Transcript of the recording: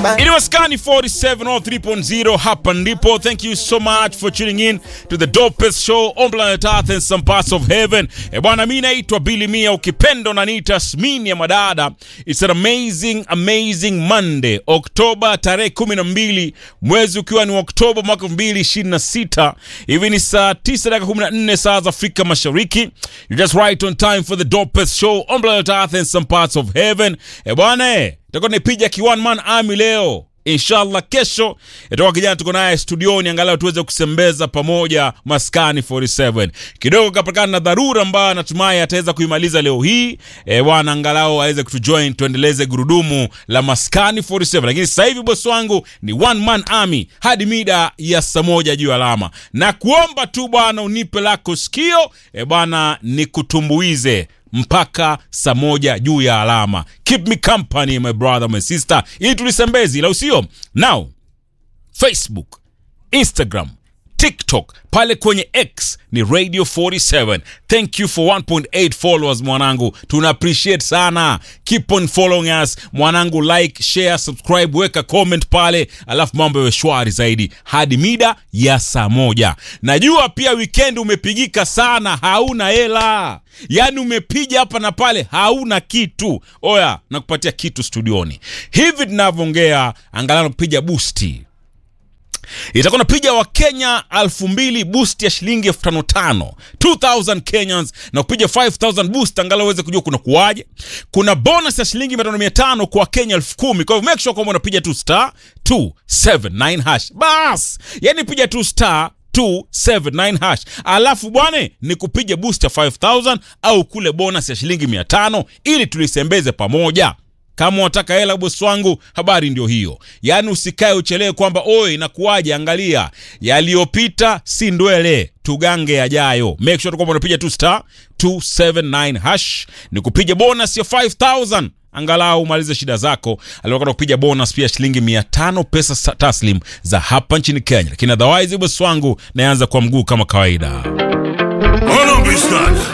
Bye. It was Kani 47 or 3.0 hapa ndipo. Thank you so much for tuning in to the dopest show on planet Earth and some parts of heaven. E bwana, mimi naitwa Billy Mia, ukipenda unaniita Tasmini ya madada. It's an amazing amazing Monday, Oktoba tarehe 12 mwezi ukiwa ni Oktoba mwaka 2026. Hivi ni saa 9 dakika 14 saa za Afrika Mashariki. You just right on time for the dopest show on planet Earth and some parts of heaven. E bwana, eh, tutakuwa nipiga ki one man army leo inshallah kesho itakuwa kijana tuko naye studioni angalau tuweze kusembeza pamoja maskani 47 kidogo kapakana na dharura ambayo natumai ataweza kuimaliza leo hii e, bwana angalau aweze kutujoin tuendeleze gurudumu la maskani 47 lakini sasa hivi bosi wangu ni one man army hadi mida ya saa moja juu ya alama na kuomba tu bwana unipe lako sikio e, bwana nikutumbuize mpaka saa moja juu ya alama keep me company my brother my sister ili tulisembezi la usio now facebook instagram tiktok pale kwenye x ni radio 47 thank you for 1.8 followers mwanangu tuna appreciate sana keep on following us mwanangu like share subscribe weka comment pale alafu mambo yawe shwari zaidi hadi mida ya saa moja najua pia weekend umepigika sana hauna hela yaani umepiga hapa na pale hauna kitu oya nakupatia kitu studioni hivi tunavyoongea angalau nakupiga busti itakuwa napiga wakenya elfu mbili boost ya shilingi elfu tano tano 2000 kenyans na kupiga 5000 boost angalau uweze kujua kuna kuwaje kuna bonus ya shilingi mia tano mia tano kwa wakenya elfu kumi kwa hivyo make sure kwamba unapiga tu star 279 hash bas yani piga tu star 279 hash alafu bwane ni kupiga boost ya 5000 au kule bonus ya shilingi 500 ili tulisembeze pamoja kama unataka hela bosi wangu habari ndio hiyo yaani usikae uchelewe kwamba oye inakuwaje angalia yaliyopita si ndwele tugange yajayo make sure kwamba unapiga tu star 279 hash ni kupiga bonus ya 5000 angalau umalize shida zako aliokata kupiga bonus pia shilingi 500 pesa sa- taslim za hapa nchini kenya lakini otherwise bosi wangu naanza kwa mguu kama kawaida Hold on, Bistan.